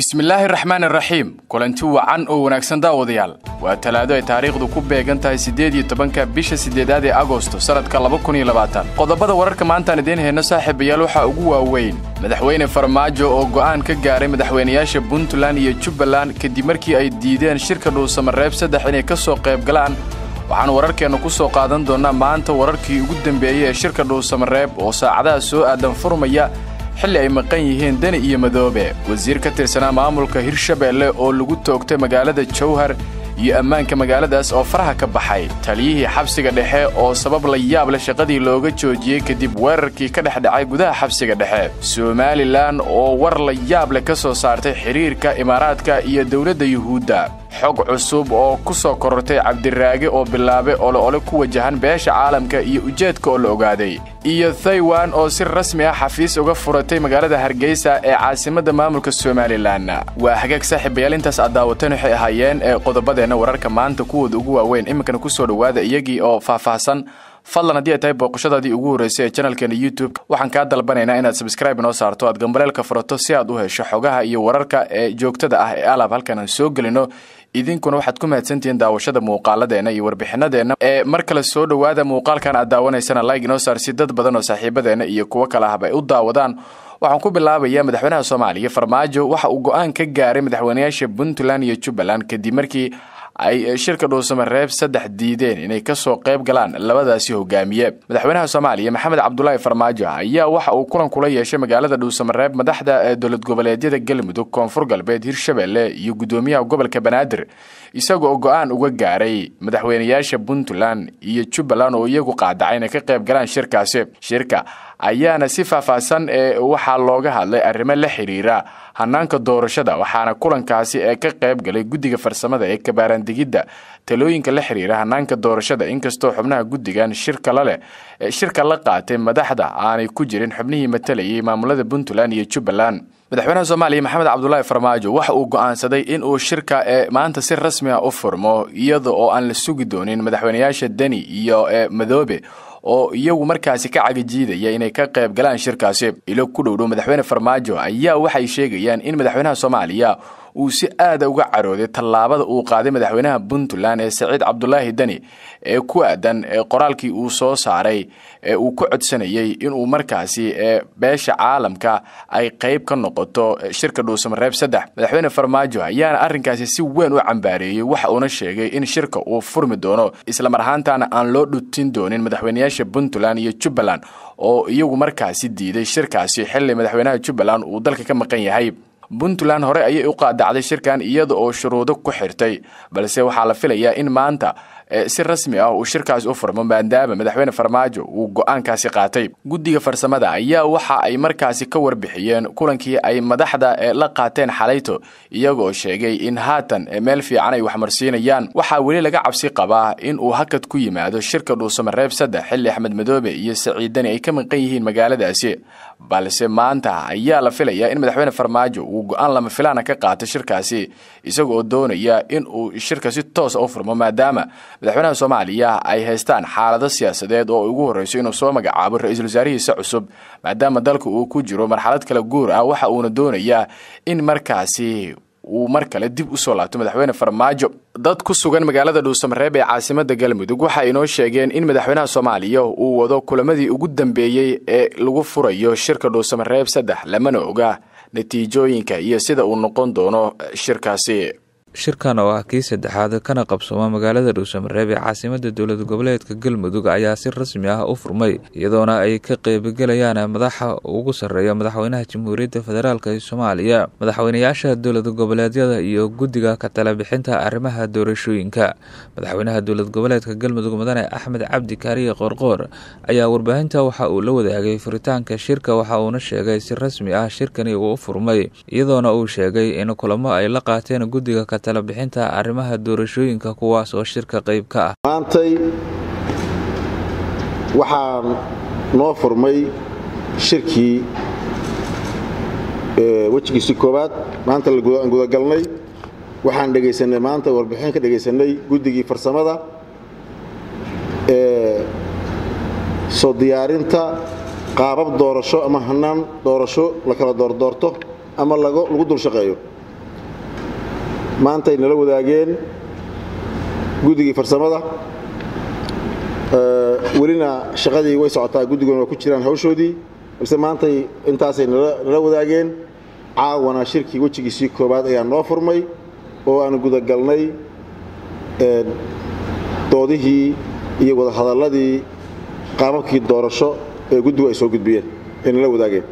bismillaahi raxmaan raxiim kulanti wacan oo wanaagsan daawadayaal waa talaado ay taariikhdu ku beegan tahay siddeed iyo tobanka bisha siddeedaad ee agosto sannadka laba kun iyo labaatan qodobada wararka maantaan idiin hayno saaxiibayaal waxaa ugu waaweyn madaxweyne farmaajo oo go'aan ka gaaray madaxweynayaasha puntland iyo jubbaland kadib markii ay diideen shirka dhuusamareeb saddex inay ka soo qayb galaan waxaan wararkeenna ku soo qaadan doonnaa maanta wararkii ugu dembeeyey ee shirka dhuusamareeb oo saacadaha soo aadan furmaya xilli ay maqan yihiin deni iyo madoobe wasiir ka tirsanaa maamulka hirshabeelle oo lagu toogtay magaalada jawhar iyo ammaanka magaaladaas oo faraha ka baxay taliyihii xabsiga dhexe oo sabab la yaab leh shaqadii looga joojiyey kadib weerarkii ka dhex dhacay gudaha xabsiga dhexe somalilan oo war la yaab leh ka soo saartay xidhiirka imaaraadka iyo dowladda yuhuudda xog cusub oo ku soo korortay cabdiraage oo bilaabay oloole ku wajahan beesha caalamka iyo ujeedka oo la ogaaday iyo thaiwan oo si rasmi ah xafiis uga furatay magaalada hargeysa ee caasimadda maamulka somalilan waa hagaag saaxiibayaal intaas aad daawateen waxay ahaayeen ee qodobadeenna wararka maanta kuwooda ugu waaweyn iminkana ku soo dhowaada iyagii oo faahfaahsan fadlan haddii ay tahay booqashadaadii ugu horraysay ee janalkeena youtube waxaan kaa dalbanaynaa inaad sabskraibe noo saarto aad gambaleelka furato si aad u hesho xogaha iyo wararka ee joogtada ah ee alaab halkan aan soo gelino idinkuna waxaad ku mahadsantihiin daawashada muuqaaladeenna iyo warbixinadeenna ee mar kale soo dhowaada muuqaalkan aad daawanaysana like inoo saar si dad badan oo saaxiibadeenna iyo kuwo kale ahba ay u daawadaan waxaan ku bilaabayaa madaxweynaha soomaaliya farmaajo waxa uu go'aan ka gaaray madaxweynayaasha puntland iyo jubbaland kadib markii ay shirka dhuusamareeb saddex diideen inay ka soo qayb galaan labadaasi hogaamiye madaxweynaha soomaaliya maxamed cabdulaahi farmaajo ayaa waxa uu kulan kula yeeshay magaalada dhuusamareeb madaxda dowlad goboleedyada galmudug koonfur galbeed hirshabeelle iyo guddoomiyaha gobolka banaadir isaga oo go'aan uga gaaray madaxweynayaasha puntland iyo jubbaland oo iyagu qaadacay inay ka qayb galaan shirkaasi shirka ayaana si faahfaahsan ee waxaa looga hadlay arrimo la xidhiira hanaanka doorashada waxaana kulankaasi ee ka qayb galay guddiga farsamada ee kabaaraandigidda talooyinka la xidhiira hanaanka doorashada inkastoo xubnaha guddigan shirka la leh shirka la qaatay madaxda aanay ku jirin xubnihii matalayay maamulada puntland iyo jubbaland madaxweynaha soomaaliya maxamed cabdulaahi farmaajo waxa uu go'aansaday in uu shirka ee maanta si rasmi ah u furmo iyada oo aan la sugi doonin madaxweynayaasha deni iyo madoobe oo iyagu markaasi ka cagajiidaya inay ka qayb galaan shirkaasi ilo ku dhowdhow madaxweyne farmaajo ayaa waxay sheegayaan in madaxweynaha soomaaliya uu si aada uga carooday tallaabada uu qaaday madaxweynaha puntland ee saciid cabdulaahi deni ee ku aadan qoraalkii uu soo saaray ee uu ku codsanayey inuu markaasi beesha caalamka ay qayb ka noqoto shirka dhuusamareeb saddex madaxweyne farmaajo ayaana arrinkaasi si weyn u cambaareeyey waxa uuna sheegay in shirka uu furmi doono islamar ahaantaana aan loo dhutin doonin madaxweynayaasha puntland iyo jubbaland oo iyagu markaasi diiday shirkaasi xilli madaxweynaha jubbaland uu dalka ka maqan yahay puntland hore ayay u qaadacday shirkan iyada oo shuruudo ku xirtay balse waxaa la filayaa in maanta si rasmi ah uu shirkaasi u furmo maadaama madaxweyne farmaajo uu go'aankaasi qaatay guddiga farsamada ayaa waxa ay markaasi ka warbixiyeen kulankii ay madaxda la qaateen xalayto iyagoo sheegay in haatan meel fiican ay waxmarsiinayaan waxaa weli laga cabsi qabaa in uu hakad ku yimaado shirka dhuusamareeb saddex xilli axmed madoobe iyo saciidani ay ka maqan yihiin magaaladaasi balse maanta ayaa la filayaa in madaxweyne farmaajo uu go'aan lama filaana ka qaato shirkaasi isagaoo doonaya in uu shirka si toosa u furmo maadaama madaxweynaha soomaaliya ay haystaan xaalado siyaasadeed oo ugu horreyso inuu soo magacaabo ra-iisul wasaarihiisa cusub maadaama dalka uu ku jiro marxalad kala guur ah waxa uuna doonayaa in markaasi uu mar kale dib usoo laabto madaxweyne farmaajo dad ku sugan magaalada dhuusamareeb ee caasimada galmudug waxa inoo sheegeen in madaxweynaha soomaaliya uu wado kulamadii ugu dambeeyey ee lagu furayo shirka dhuusamareeb saddex lamana oga natiijooyinka iyo sida uu noqon doono shirkaasi shirkan oo ah kii saddexaad kana qabsooma magaalada dhuusamareeb ee caasimada dowlad goboleedka galmudug ayaa si rasmi ah u furmay iyadoona ay ka qeybgelayaan madaxa ugu sarreeya madaxweynaha jamhuuriyadda federaalk ee soomaaliya madaxweynayaasha dowlad goboleedyada iyo guddiga ka talabixinta arrimaha doorashooyinka madaxweynaha dowlad goboleedka galmudug mudane axmed cabdi kaariye qoorqoor ayaa warbaahinta waxa uu la wadaagay furitaanka shirka waxa uuna sheegay si rasmi ah shirkani uu furmay iyadoona uu sheegay in kulamo ay la qaateen guddiga talabixinta arrimaha doorashooyinka kuwaas oo shirka qayb ka ah maantay waxaan noo furmay shirkii wejigiisii koowaad maanta aan gudagalnay waxaan dhegaysanay maanta warbixin ka dhegaysanay guddigii farsamada ee soo diyaarinta qaabab doorasho ama hanaan doorasho la kala doordoorto ama lagu dul shaqeeyo maantay nala wadaageen guddigii farsamada welina shaqadii way socotaa guddiguna waa ku jiraan hawshoodii balse maantay intaasay nala wadaageen caawana shirkii wejigiisii koowaad ayaa noo furmay oo aan gudagalnay doodihii iyo wadahadalladii qaababkii doorasho ee guddigu ay soo gudbiyeen ay nala wadaageen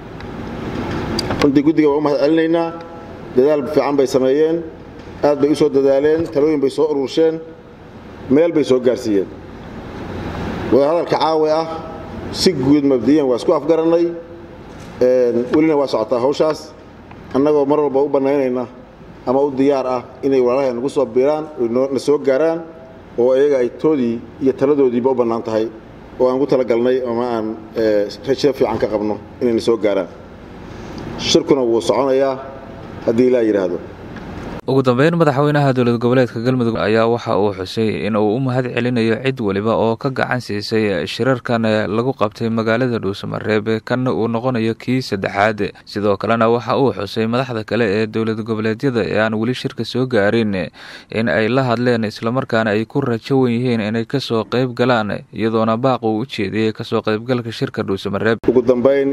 runtii guddiga waan u mahad celinaynaa dadaal fiican bay sameeyeen aad bay u soo dadaaleen talooyin bay soo urursheen meel bay soo gaarsiiyeen wadahadalka caawi ah si guud mabdiyan waa isku afgarannay welina waa socotaa hawshaas annagoo mar walba u bannaynayna ama u diyaar ah inay walaalahay nagu soo biiraan na soo gaaraan oo iyaga ay toodii iyo taladoodiiba u bannaan tahay oo aan ugu talagalnay ama aan rajo fiican ka qabno inayna soo gaaraan shirkuna wuu soconayaa haddii ilaa yidhaahdo ugu dambeyn madaxweynaha dowlad goboleedka galmudug ayaa waxa uu xusay in uu u mahad celinayo cid weliba oo ka gacan siisay shirarkan lagu qabtay magaalada dhuusamareeb kanna uu noqonayo kii saddexaad sidoo kalena waxa uu xusay madaxda kale ee dowlad goboleedyada ee aan weli shirka soo gaarin in ay la hadleen islamarkaana ay ku rajo wan yihiin inay kasoo qayb galaan iyadoona baaq uu u jeediyey kasoo qaybgalka shirka dhuusamareeb ugu dambayn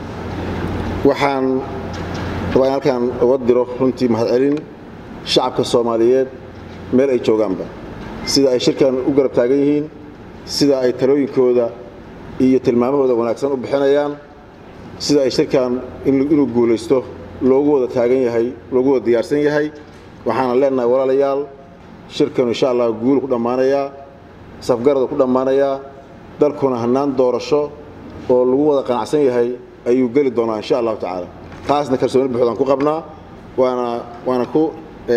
waxaan rabaa in halkaan uga diro runtii mahadcelin shacabka soomaaliyeed meel ay joogaanba sida ay shirkan u garab taagan yihiin sida ay talooyinkooda iyo tilmaamahooda wanaagsan u bixinayaan sida ay shirkan inuu guulaysto loogu wada taagan yahay loogu wada diyaarsan yahay waxaana leenahay walaalayaal shirkanu insha allah guulu ku dhammaanayaa safgarada ku dhammaanayaa dalkuna hannaan doorasho oo lagu wada qanacsan yahay ayuu geli doonaa insha allahu tacaala taasna kalsooni buuxdaan ku qabnaa waana waana ku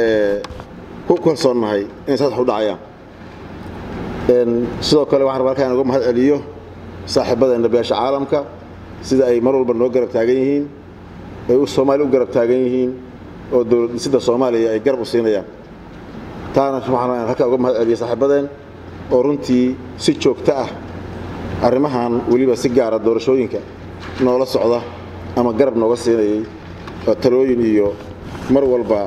ku kalsoonnahay inay saas wax u dhacayaan sidoo kale waxaan rabaa halkaan uga mahad celiyo saaxiibadeenna beesha caalamka sida ay mar walba noo garab taagan yihiin ay soomaaliya u garab taagan yihiin oo dowlad dhisidda soomaaliya ay garab u siinayaan taana waxaan halkaan uga mahad celiyo saaxiibadeen oo runtii si joogto ah arrimahan weliba si gaara doorashooyinka noola socda ama garab nooga siinayay oo talooyin iyo mar walba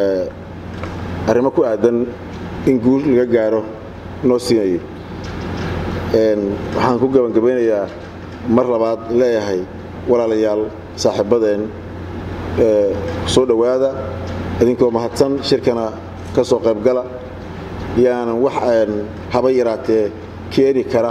arrimo ku aadan in guul laga gaaro noo siinayay waxaan ku gebangabaynayaa mar labaad leeyahay walaalayaal saaxiibadeen soo dhowaada idinkoo mahadsan shirkana ka soo qaybgala yaanan wax haba yaraatee keeni kara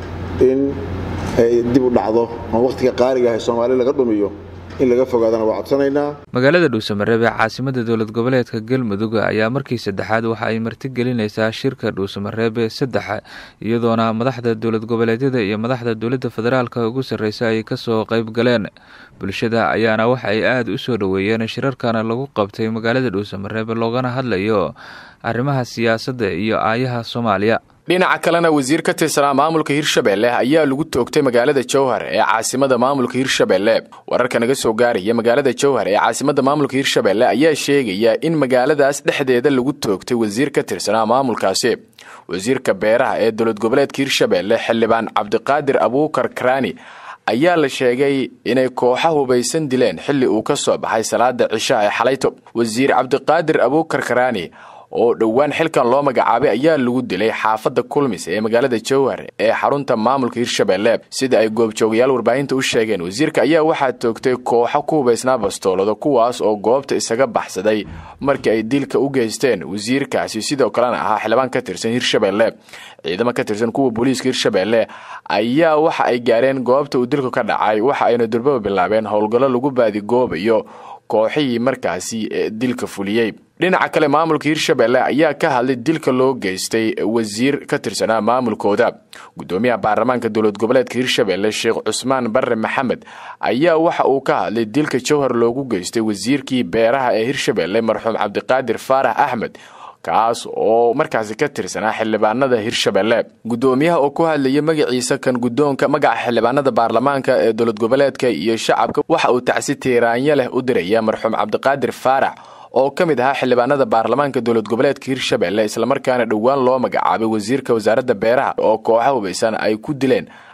in ay dib u dhacdo ama wakhtiga qaaliga ahay soomaali laga dhumiyo in laga fogaadana waa codsanaynaa magaalada dhuusamareeb ee caasimada dowlad goboleedka galmudug ayaa markii saddexaad waxa ay martigelinaysaa shirka dhuusamareeb saddex iyadoona madaxda dowlad goboleedyada iyo madaxda dowladda federaalka ugu sarreysa ay kasoo qayb galeen bulshada ayaana waxa ay aada u soo dhoweeyeen shirarkana lagu qabtay magaalada dhuusamareeb loogana hadlayo arrimaha siyaasadda iyo aayaha soomaaliya dhinaca kalena wasiir ka tirsanaa maamulka hirshabelle ayaa lagu toogtay magaalada jowhar ee caasimada maamulka hirshabelle wararka naga soo gaaraya magaalada jowhar ee caasimada maamulka hirshabelle ayaa sheegaya in magaaladaas dhexdeeda lagu toogtay wasiir ka tirsanaa maamulkaasi wasiirka beeraha ee dowlad goboleedka hirshabelle xildhibaan cabdiqaadir abuukar karaani ayaa la sheegay inay kooxa hubaysan dileen xilli uu ka soo baxay salaada cishaha ee xalayto wasiir cabdiqaadir abuukar karaani oo dhowaan xilkan loo magacaabay ayaa lagu dilay xaafadda kulmis ee magaalada jowhar ee xarunta maamulka hirshabelle sida ay goobjoogayaal warbaahinta u sheegeen wasiirka ayaa waxaa toogtay kooxo ku hubaysnaa bastoolado kuwaas oo goobta isaga baxsaday markii ay dilka u geysteen wasiirkaasi sidoo kalena ahaa xildhibaan ka tirsan hirshabelle ciidamo ka tirsan kuwa booliiska hirshabelle ayaa waxa ay gaareen goobta uu dilku ka dhacay waxa ayna durbaba bilaabeen howlgallo lagu baadigoobayo kooxihii markaasi dilka fuliyey dhinaca kale maamulka hirshabelle ayaa ka hadlay dilka loo geystay wasiir ka tirsanaa maamulkooda gudoomiyaha baarlamaanka dowlad goboleedka hirshabelle sheekh cusmaan barre maxamed ayaa waxa uu ka hadlay dilka jowhar loogu geystay wasiirkii beeraha ee hirshabelle marxuum cabdiqaadir faarax axmed kaas oo markaasi ka tirsanaa xildhibaanada hirshabelle gudoomiyaha oo ku hadlayay magaciisa kan guddoonka magaca xildhibaanada baarlamaanka ee dowlad goboleedka iyo shacabka waxa uu tacsi tiiraanyo leh u diraya marxuum cabdiqaadir faarax oo ka mid ahaa xildhibaanada baarlamaanka dowlad goboleedka hirshabelle islamarkaana dhowaan loo magacaabay wasiirka wasaaradda beeraha oo kooxa hubaysan ay ku dileen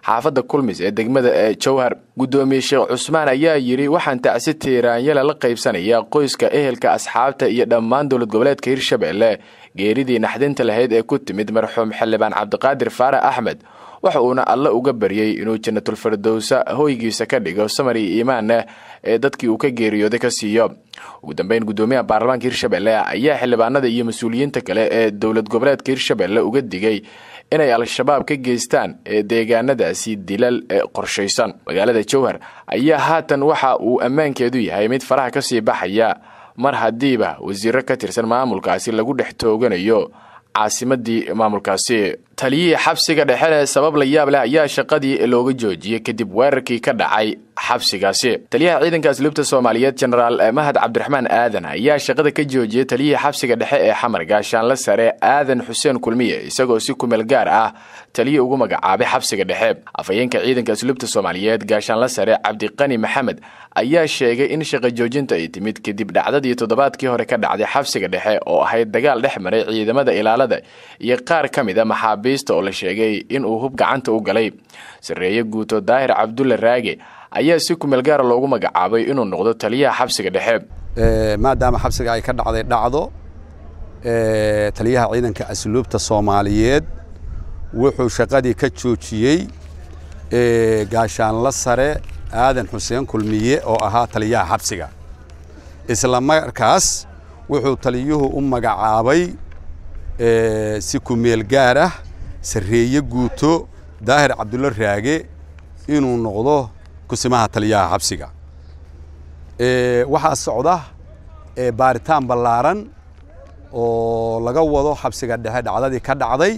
xaafadda kulmis ee degmada ee jowhar guddoomiye sheekh cusmaan ayaa yidhi waxaan tacsi tiiraanyala la qaybsanaya qoyska ehelka asxaabta iyo dhammaan dowlad goboleedka hirshabelle geeridii naxdinta lahayd ee ku timid marxuum xildhibaan cabdiqaadir faarax axmed waxa uuna alle uga baryey inuu janatulfirdowsa hoygiisa ka dhigo samar iyo iimaaneh ee dadkii uu ka geeriyooday ka siiyo ugu dambeyn guddoomiyaha baarlamaanka hirshabelle ayaa xildhibaanada iyo mas-uuliyiinta kale ee dowlad goboleedka hirshabelle uga digay inay al-shabaab ka geystaan ee deegaanadaasi dilal ee qorshaysan magaalada jowhar ayaa haatan waxa uu ammaankeedu yahay mid faraha ka sii baxaya mar haddiiba wasiiro ka tirsan maamulkaasi lagu dhex tooganayo caasimadii maamulkaasi taliyihii xabsiga dhexe sabab la yaab leh ayaa shaqadii looga joojiyey kadib weerarkii ka dhacay xabsigaasi taliyaha ciidanka asluubta soomaaliyeed jenaraal mahad cabdiraxmaan aadan ayaa shaqada ka joojiyey taliyihii xabsiga dhexe ee xamar gaashaanla sare aadan xuseen kulmiye isagoo si kumeel gaar ah taliyi ugu magacaabay xabsiga dhexe afhayeenka ciidanka asluubta soomaaliyeed gaashaanla sare cabdiqani maxamed ayaa sheegay in shaqa joojinta ay timid kadib dhacdadii toddobaadkii hore ka dhacday xabsiga dhexe oo ahayd dagaal dhex maray ciidamada ilaalada iyo qaar ka mid a maxaabiista oo la sheegay inuu hub gacanta u galay sarreeye guuto daahir cabdulle raage ayaa si kumeel gaara loogu magacaabay inuu noqdo taliyaha xabsiga dhexe maadaama xabsiga ay ka dhacday dhacdo taliyaha ciidanka asluubta soomaaliyeed wuxuu shaqadii ka joojiyey gaashaanla sare aadan xuseen kulmiye oo ahaa taliyaha xabsiga isla markaas wuxuu taliyuhu u magacaabay si kumeel gaar ah sarreeye guuto daahir cabdulle raage inuu noqdo kusimaha taliyaha xabsiga waxaa socda baaritaan ballaaran oo laga wado xabsiga dhexe dhacdadii ka dhacday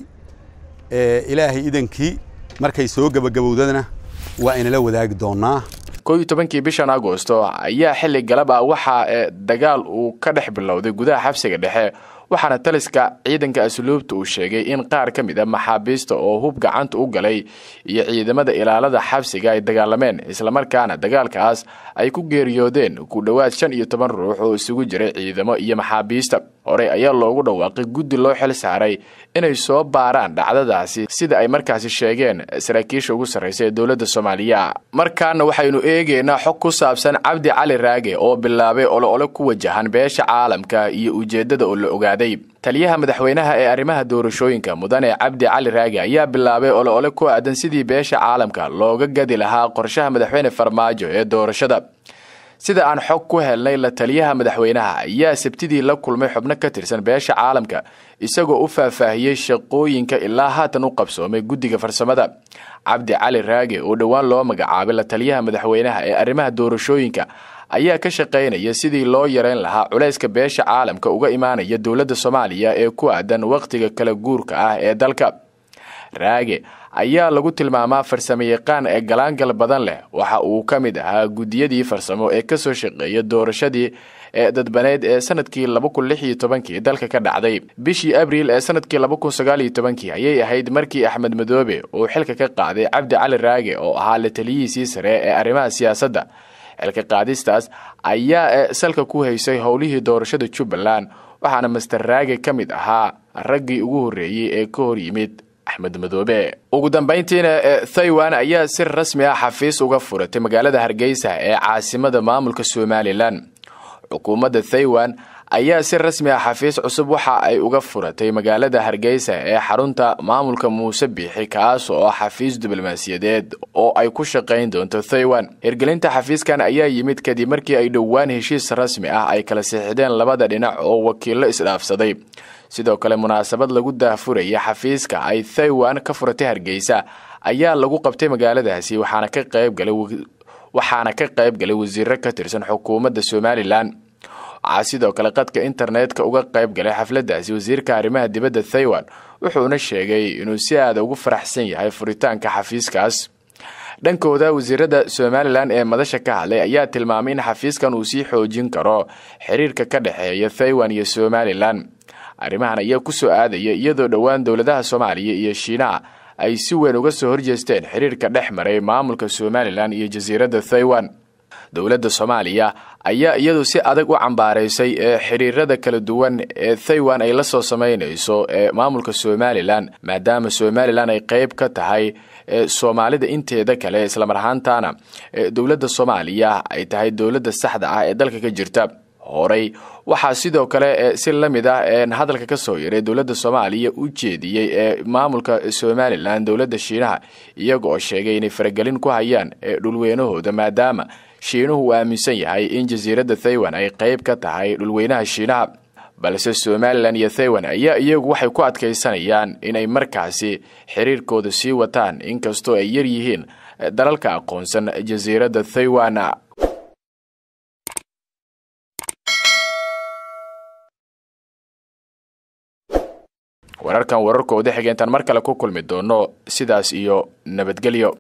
ilaahay idankii markay soo gebagabowdana waa inala wadaagi doonaa koo iyo tobankii bishan agosto ayaa xilli galab ah waxaa dagaal uu ka dhex bilowday gudaha xabsiga dhexe waxaana taliska ciidanka asluubta uu sheegay in qaar ka mid a maxaabiista oo hub gacanta u galay iyo ciidamada ilaalada xabsiga ay dagaalameen islamarkaana dagaalkaas ay ku geeriyoodeen ku dhowaad shan iyo toban ruux oo isugu jiray ciidamo iyo maxaabiista horey ayaa loogu dhawaaqay guddi loo xil saaray inay soo baaraan dhacdadaasi sida ay markaasi sheegeen saraakiisha ugu sarraysa ee dowladda soomaaliya markaana waxaynu eegaynaa xog ku saabsan cabdi cali raage oo bilaabay oloole ku wajahan beesha caalamka iyo ujeeddada oo la ogaaday taliyaha madaxweynaha ee arrimaha doorashooyinka mudane cabdi cali raage ayaa bilaabay oloole ku aadan sidii beesha caalamka looga gadi lahaa qorshaha madaxweyne farmaajo ee doorashada sida aan xog ku helnay la taliyaha madaxweynaha ayaa sabtidii la kulmay xubno ka tirsan beesha caalamka isagoo u faahfaahiyey shaqooyinka ilaa haatan u qabsoomay guddiga farsamada cabdi cali raage oo dhowaan loo magacaabay la taliyaha madaxweynaha ee arrimaha doorashooyinka ayaa ka shaqaynaya sidii loo yareyn lahaa culayska beesha caalamka uga imaanaya dowladda soomaaliya ee ku aadan wakhtiga kala guurka ah ee dalka raage ayaa lagu tilmaamaa farsamo yaqaan ee galaangal badan leh waxa uu ka mid ahaa guddiyadii farsamo ee ka soo shaqeeya doorashadii ee dadbaneyd ee sanadkii laba kun lix iyo tobankii dalka ka dhacday bishii abriil ee sanadkii laba kun sagaal iyo tobankii ayay ahayd markii axmed madoobe uu xilka ka qaaday cabdi cali raage oo ahaa la taliyihiisii sare ee arrimaha siyaasadda xilka qaadistaas ayaa salka ku haysay howlihii doorashada jubbaland waxaana master raage ka mid ahaa raggii ugu horreeyey ee ka hor yimid axmed madoobe ugu dambayntiina thaiwan ayaa si rasmi ah xafiis uga furatay magaalada hargeysa ee caasimada maamulka somalilan xukuumadda thaiwan ayaa si rasmi ah xafiis cusub waxa ay uga furatay magaalada hargeysa ee xarunta maamulka muuse biixi kaas oo ah xafiis diblomaasiyadeed oo ay ku shaqayn doonto thaiwan hirgelinta xafiiskan ayaa yimid kadib markii ay dhowaan heshiis rasmi ah ay kala siixdeen labada dhinac oo wakiillo isdhaafsaday sidoo kale munaasabad lagu daahfuraya xafiiska ay thaiwan ka furatay hargeysa ayaa lagu qabtay magaaladaasi waxaana ka qaybgalay waxaana ka qayb galay wasiiro ka tirsan xukuumadda somalilan waxaa sidoo kale qadka internetka uga qayb galay xafladaasi wasiirka arrimaha dibadda thaiwan wuxuuna sheegay inuu si aada ugu faraxsan yahay furitaanka xafiiskaas dhankooda wasiirada somalilan ee madasha ka hadlay ayaa tilmaamay in xafiiskan uu sii xoojin karo xiriirka ka dhexeeya thaiwan iyo somalilan arrimahan ayaa ku soo aadaya iyadoo dhowaan dowladaha soomaaliya iyo shiinaha ay si weyn uga soo horjeesteen xiriirka dhex maray maamulka somalilan iyo jasiiradda thaiwan dowladda soomaaliya ayaa iyadu si adag u cambaaraysay ee xiriirada kala duwan ee thaiwan ay la soo samaynayso ee maamulka somalilan maadaama somalilan ay qayb ka tahay soomaalida inteeda kale islamar ahaantaana dowladda soomaaliya ay tahay dowladda saxda ah ee dalka ka jirta horey waxaa sidoo kale si la mid ah hadalka ka soo yaray dowladda soomaaliya u jeediyey ee maamulka somalilan dowladda shiinaha iyaga oo sheegay inay faragelin ku hayaan dhulweynahooda maadaama shiinuhu uu aaminsan yahay in jasiiradda thaiwan ay qayb ka tahay dhulweynaha shiinaha balse somalilan iyo thaiwan ayaa iyagu waxay ku adkaysanayaan inay markaasi xiriirkooda sii wataan inkastoo ay yar yihiin dalalka aqoonsan jasiiradda thaiwan wararkan wararkooda xigeentaan mar kale ku kulmi doono sidaas iyo nabadgelyo